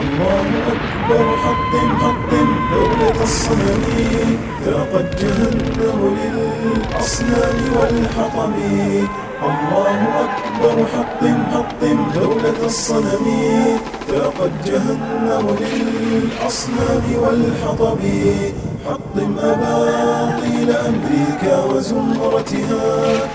الله أكبر حطم حطم دولة الصنم ذاقت جهنم للأصنام والحطم الله أكبر حطم حطم دولة الصنم ذاقت جهنم للأصنام والحطم حطم أباطيل أمريكا وزمرتها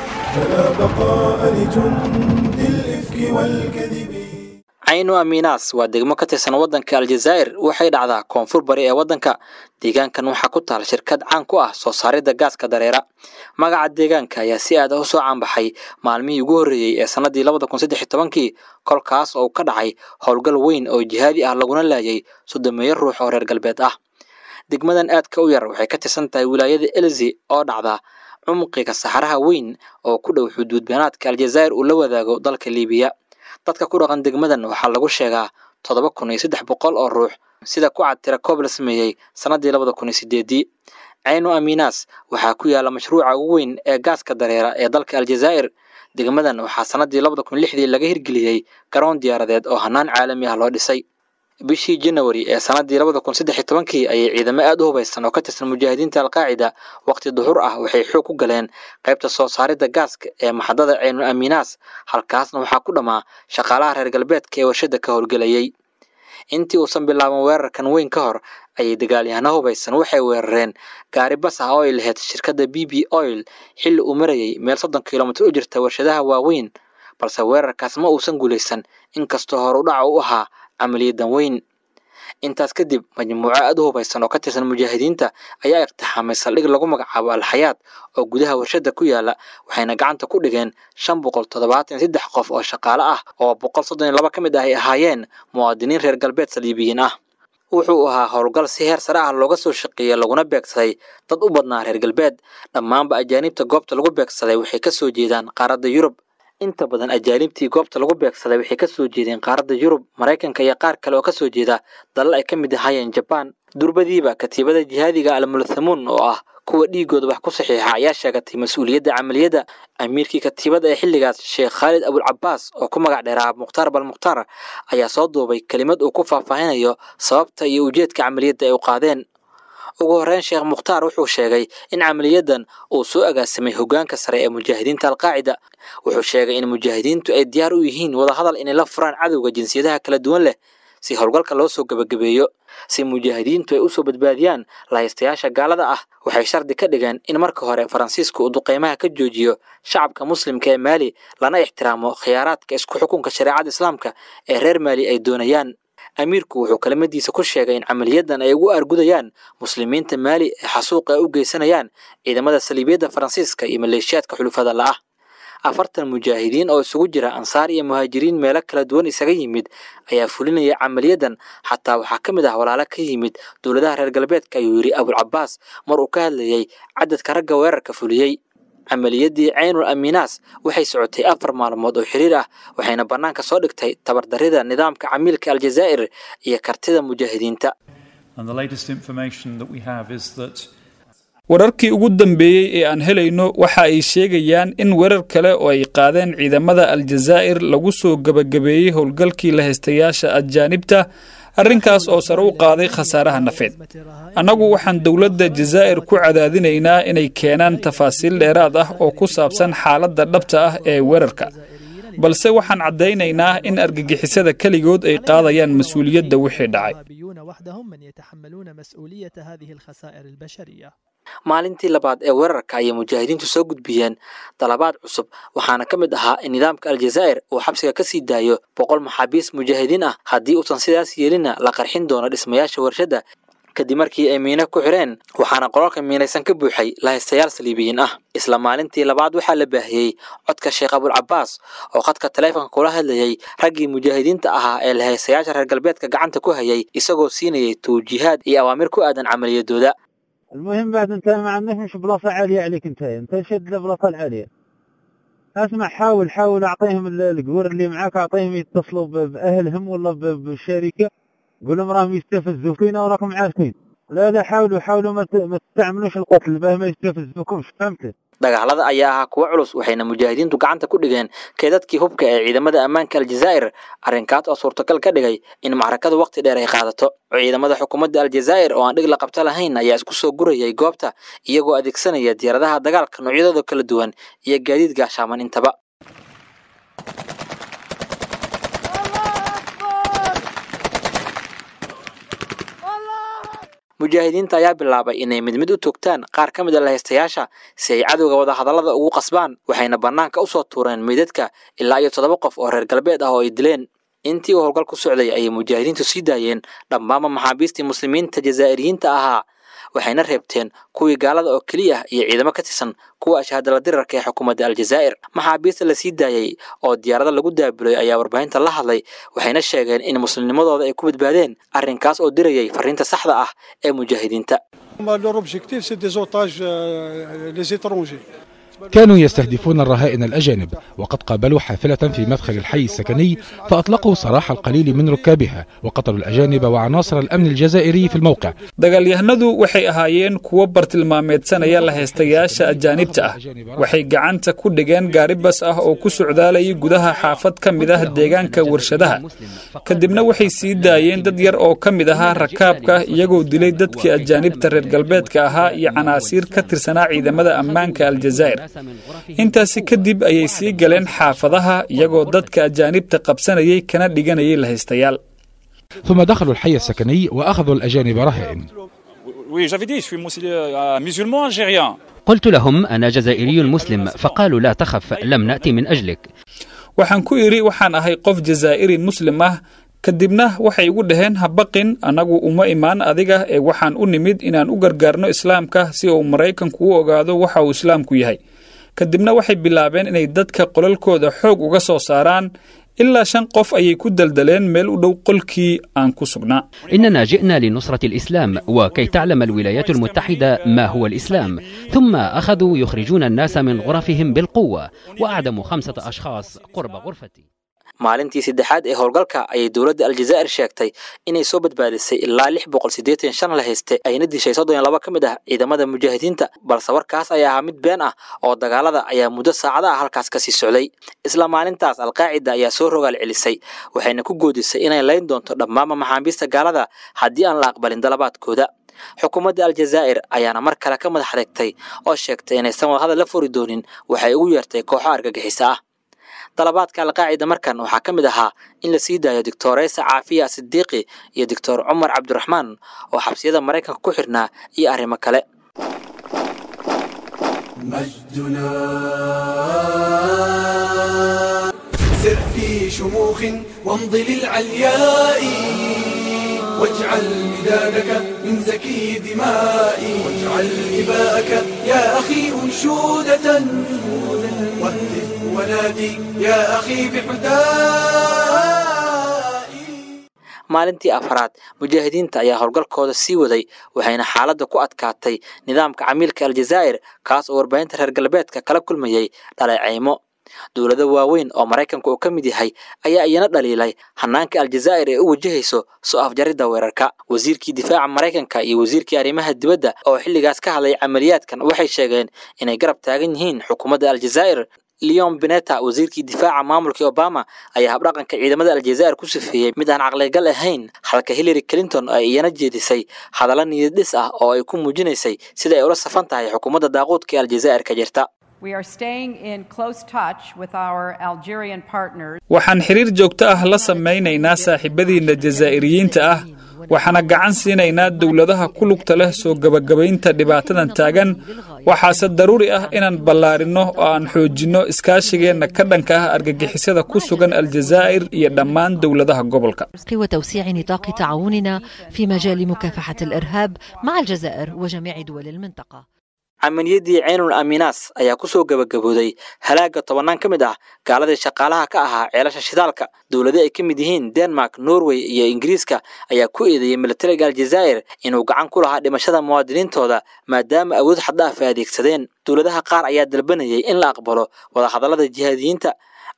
فلا بقاء لجند الإفك والكذب caynu amiinaas waa degmo ka tirsan waddanka aljazaa'ir waxay dhacdaa koonfur bari ee waddanka deegaankan waxaa ku taal shirkad caan ku ah soo saaridda gaaska dareera magaca deegaanka ayaa si aad ah u soo caanbaxay maalmihii ugu horreeyey ee sannadii labada kun saddex iyo tobankii kolkaas oo ka dhacay howlgal weyn oo jihaadi ah laguna laayay soddomeeyo ruux oo reer galbeed ah degmadan aadka u yar waxay ka tirsan tahay wilaayada elzi oo dhacda cumqiga saxaraha weyn oo ku dhow xuduud beenaadka aljazaa'ir uu la wadaago dalka liibiya dadka ku dhaqan degmadan waxaa lagu sheegaa toddoba kun iyo saddex boqol oo ruux sida ku cad tira koob la sameeyey sannadii labada kun iyo sideedii caynu amiinaas waxaa ku yaala mashruuca ugu weyn ee gaaska dareera ee dalka aljazaa'ir degmadan waxaa sannadii labada kun lixdii laga hirgeliyey garoon diyaaradeed oo hannaan caalami ah loo dhisay bishii janawari ee sannadii labada kun saddex iyo tobankii ayay ciidamo aad u hubaysan oo ka tirsan mujaahidiinta alqaacida waqti duhur ah waxay xoog ku galeen qaybta soo saaridda gaaska ee maxadada caynu amiinaas halkaasna waxaa ku dhammaa shaqaalaha reer galbeedka ee warshadda ka howlgelayey intii uusan bilaaban weerarkan weyn ka hor ayay dagaalyahano hubaysan waxay weerareen gaari bas ah oo ay lahayd shirkadda b b oil xilli uu marayey meel soddon kilomitir u jirta warshadaha waaweyn balse weerarkaas ma uusan guulaysan inkastoo hor u dhaca u ahaa camaliyadan weyn intaas kadib majmuuco aad u hubaysan oo ka tirsan mujaahidiinta ayaa iqtixaamay saldhig lagu magacaabo alxayaad oo gudaha warshadda ku yaala waxayna gacanta ku dhigeen shan boqol toddobaatan iyo saddex qof oo shaqaale ah oo boqol soddon iyo laba ka mid ah ay ahaayeen muwaadiniin reer galbeed saliibiyiin ah wuxuu ahaa howlgal si heer sare ah looga soo shaqeeyey laguna beegsaday dad u badnaa reer galbeed dhammaanba ajaanibta goobta lagu beegsaday waxay ka soo jeedaan qaaradda yurub inta badan ajaanibtii goobta lagu beegsaday waxay ka soo jeedeen qaaradda yurub maraykanka iyo qaar kale oo ka soo jeeda dalal ay ka mid ahaayeen jabaan durbadiiba katiibada jihaadiga almulthamuun oo ah kuwa dhiigooda wax ku saxiixa ayaa sheegatay mas-uuliyadda camaliyadda amiirkii katiibada ee xilligaas sheekh khaalid abulcabaas oo ku magac dheeraa mukhtaar balmukhtaar ayaa soo duubay kelimad uu ku faahfaahinayo sababta iyo ujeedka camaliyadda ay u qaadeen ugu horreyn sheekh mukhtaar wuxuu sheegay in camaliyadan uu soo agaasimay hoggaanka sare ee mujaahidiinta alqaacida wuxuu sheegay in mujaahidiintu ay diyaar u yihiin wadahadal inay la furaan cadowga jinsiyadaha kala duwan leh si howlgalka loo soo gebagabeeyo si mujaahidiintu ay usoo badbaadiyaan lahaystayaasha gaalada ah waxay shardi ka dhigeen in marka hore faransiisku uu duqeymaha ka joojiyo shacabka muslimka ee maali lana ixtiraamo khiyaaraadka isku xukunka shareecada islaamka ee reer maali ay doonayaan amiirku wuxuu kelimadiisa ku sheegay in camaliyadan ay ugu argudayaan muslimiinta maali ee xasuuqa ay u geysanayaan ciidamada saliibiyadda faransiiska iyo maleeshiyaadka xulufada la'ah afartan mujaahidiin oo isugu jira ansaar iyo muhaajiriin meelo kala duwan isaga yimid ayaa fulinaya camaliyadan xataa waxaa ka mid ah walaalo ka yimid dowladaha reer galbeedka ayuu yidhi abulcabaas mar uu ka hadlayey cadadka ragga weerarka fuliyey camaliyadii caynul amiinaas waxay socotay afar maalmood oo xiriir ah waxayna bannaanka soo dhigtay tabardarrida nidaamka camiilka aljazaa'ir iyo kartida mujaahidiinta wararkii ugu dambeeyey ee aan helayno waxa ay sheegayaan in weerar kale oo ay qaadeen ciidamada aljazaa'ir lagu soo gebagabeeyey howlgalkii lahaystayaasha ajaanibta arrinkaas oo sare u qaaday khasaaraha nafeed annagu waxaan dowladda jazaa'ir ku cadaadinaynaa inay keenaan tafaasiil dheeraad ah oo ku saabsan xaaladda dhabta ah ee weerarka balse waxaan caddaynaynaa in argagixisada keligood ay qaadayaan mas-uuliyadda wixii dhacay maalintii labaad ee weerarka ayay mujaahidiintu soo gudbiyeen dalabaad cusub waxaana ka mid ahaa in nidaamka aljazaa'ir uu xabsiga ka sii daayo boqol maxaabiis mujaahidiin ah haddii uusan sidaas yeelina la qarxin doono dhismayaasha warshadda kadib markii ay miino ku xireen waxaana qolalka miinaysan ka buuxay lahaystayaal saliibiyiin ah isla maalintii labaad waxaa la baahiyey codka sheekh abulcabaas oo khadka taleefonka kula hadlayey raggii mujaahidiinta ahaa ee lahaystayaasha reer galbeedka gacanta ku hayay isagoo siinayay tawjiihaad iyo awaamir ku aadan camaliyadooda المهم بعد انت ما عندك مش بلاصه عاليه عليك انت انت شد البلاصه العاليه اسمع حاول حاول اعطيهم القور اللي معاك اعطيهم يتصلوا باهلهم ولا بالشركه قول لهم راهم يستفزوا فينا وراكم عارفين لا لا حاولوا حاولوا ما تستعملوش القتل باه ما يستفزوكمش فهمت dagaalada ayaa ahaa kuwo culus waxayna mujaahidiintu gacanta ku dhigeen keedadkii hubka ee ciidamada ammaanka aljazaa'ir arrinkaas oo suurtagal ka dhigay in macrakadu waqti dheer ay qaadato ciidamada xukuumadda aljazaa'ir oo aan dhig la qabto lahayn ayaa isku soo gurayay goobta iyagoo adeegsanaya diyaaradaha dagaalka noocyadooda kala duwan iyo gaadiid gaashaaman intaba mujaahidiinta ayaa bilaabay inay mid mid u togtaan qaar ka mid a lahaystayaasha si ay cadowga wadahadallada ugu qasbaan waxayna bannaanka u soo tuureen meydadka ilaa iyo toddoba qof oo reer galbeed ah oo ay dileen intii uu howlgal ku socday ayay mujaahidiintu sii daayeen dhammaanba maxaabiistii muslimiinta jazaa'iriyiinta ahaa waxayna reebteen kuwii gaalada oo keliya ah iyo ciidamo ka tirsan kuwa ashaadala dirarka ee xukuumadda aljazaa'ir maxaabiista la sii daayey oo diyaarada lagu daabulay ayaa warbaahinta la hadlay waxayna sheegeen in muslimnimadooda ay ku badbaadeen arrinkaas oo dirayay fariinta saxda ah ee mujaahidiinta Leur objectif, c'est des otages, euh, les étrangers. كانوا يستهدفون الرهائن الأجانب وقد قابلوا حافلة في مدخل الحي السكني فأطلقوا سراح القليل من ركابها وقتلوا الأجانب وعناصر الأمن الجزائري في الموقع dagaalyahanadu waxay ahaayeen kuwo bartilmaameedsanaya lahaystayaasha ajaanibta ah waxay gacanta ku dhigeen gaari bas ah oo ku socdaalayay gudaha xaafad ka mid ah deegaanka warshadaha kadibna waxay sii daayeen dad yar oo ka mid ahaa rakaabka iyagoo dilay dadkii ajaanibta reer galbeedka ahaa iyo canaasiir ka tirsanaa ciidamada ammaanka aljazaa'ir intaasi kadib ayay sii galeen xaafadaha iyagoo dadka ajaanibta qabsanayay kana dhiganayay lahaystayaal ثم دخلوا الحي السكني وأخذوا الأجانب رهائن Oui, j'avais dit, je suis musulman, euh, musulman algérien. قلت لهم أنا جزائري مسلم فقالوا لا تخف لم نأتي من أجلك waxaan ku idhi waxaan ahay qof jazaa'iri muslim ah kadibna waxay igu dhaheen ha baqin annagu uma imaan adiga ee waxaan u nimid inaan u gargaarno islaamka si uu maraykanku u ogaado waxa uu islaamku yahay kadibna waxay bilaabeen inay dadka qolalkooda xoog uga soo saaraan ilaa shan qof ayay ku daldaleen meel u dhow qolkii aan ku sugnaa إننا جئنا لنصرة الإسلام وكي تعلم الولايات المتحدة ما هو الإسلام ثم أخذوا يخرجون الناس من غرفهم بالقوة وأعدموا خمسة أشخاص قرب غرفتي maalintii saddexaad ee howlgalka ayay dowladda aljazaa'ir sheegtay inay soo badbaadisay ilaa lix boqol siddeetan shan la hayste ayna dishay soddon iyo laba ka mid ah ciidamada mujaahidiinta balse warkaas ayaa ahaa mid been ah oo dagaalada ayaa muddo saacada ah halkaas kasii socday isla maalintaas alqaacida ayaa soo rogaal celisay waxayna ku goodisay inay layn doonto dhammaanba maxaabiista gaalada haddii aan la aqbalin dalabaadkooda xukuumadda aljazaa'ir ayaana mar kale ka madax adeegtay oo sheegtay inaysan wadahadal la furi doonin waxay ugu yeertay kooxo argagixisa ah dalabaadka alqaacida markan waxaa ka mid ahaa in la sii daayo doctoreysa caafiya sidiiqi iyo doctor cumar cabdiraxmaan oo xabsiyada maraykanka ku xirnaa iyo arrimo kale مجدنا سر في شموخ وامض للعلياء واجعل مدادك من زكي دمائي واجعل إباءك يا أخي أنشودة واهتف ونادي يا أخي بحدائي maalintii afraad mujaahidiinta ayaa howlgalkooda sii waday waxayna xaaladda ku adkaatay nidaamka camiilka aljazaa'ir kaas oo warbaahinta reer galbeedka kala kulmayay dhaleecaymo dowlado waaweyn oo maraykanka uu ka mid yahay ayaa iyana dhaliilay hanaanka aljazaa'ir ee u wajahayso soo afjaridda weerarka wasiirkii difaaca maraykanka iyo wasiirkii arrimaha dibadda oo xilligaas ka hadlay camaliyaadkan waxay sheegeen inay garab taagan yihiin xukuumadda aljazaa'ir leon beneta wasiirkii difaaca maamulkii obama ayaa habdhaqanka ciidamada aljazaa'ir ku sifeeyey mid aan caqligal ahayn halka hillary clinton ay iyana jeedisay hadallo niyad-dhis ah oo ay ku muujinaysay sida ay ula safan tahay xukuumadda daaquudka ee aljazaa'ir ka jirta We are staying in close touch with our Algerian partners. waxaan xiriir joogto ah la samaynaynaa saaxiibadiinna jazaa'iriyiinta ah waxaana gacan siinaynaa dowladaha ku lugta leh soo gebagabaynta dhibaatadan taagan waxaase daruuri ah inaan ballaarinno oo aan xoojinno iskaashigeenna ka dhanka ah argagixisada ku sugan aljazaa'ir iyo dhammaan dowladaha gobolka وتوسيع نطاق تعاوننا في مجال مكافحة الإرهاب مع الجزائر وجميع دول المنطقة camaliyadii ceynul aminas ayaa ku soo gebagabooday halaagga tobannaan ka mid ah gaaladii shaqaalaha ka ahaa ceelasha shidaalka dowlado ay ka mid yihiin denmark norway iyo ingiriiska ayaa ku eedeeyey militariga aljazaa'ir inuu gacan ku lahaa dhimashada muwaadiniintooda maadaama awood xaddhaaf ay adeegsadeen dowladaha qaar ayaa dalbanayay in la aqbalo wadahadallada jihaadiyiinta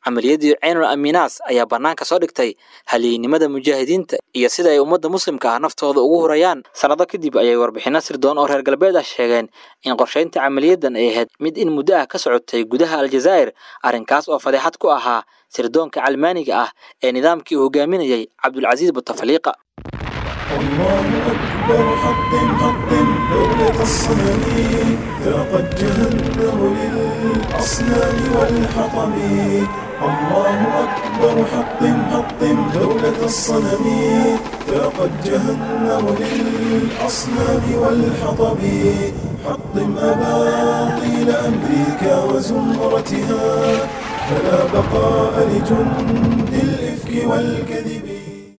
camaliyadii ceynul amiinaas ayaa bannaanka soo dhigtay halyeynimada mujaahidiinta iyo sida ay ummadda muslimka ah naftooda ugu hurayaan sannado kadib ayay warbixinno sirdoon oo reer galbeed ah sheegeen in qorshaynta camaliyadan ay ahayd mid in muddo ah ka socotay gudaha aljazaa'ir arrinkaas oo fadeexad ku ahaa sirdoonka calmaaniga ah ee nidaamkii uu hogaaminayay cabdulcasiis butafaliiqa الله أكبر حطم حطم دولة الصنم ذاقت جهنم للأصنام والحطم الله أكبر حطم حطم دولة الصنم ذاقت جهنم للأصنام والحطم حطم أباطيل أمريكا وزمرتها فلا بقاء لجند الإفك والكذب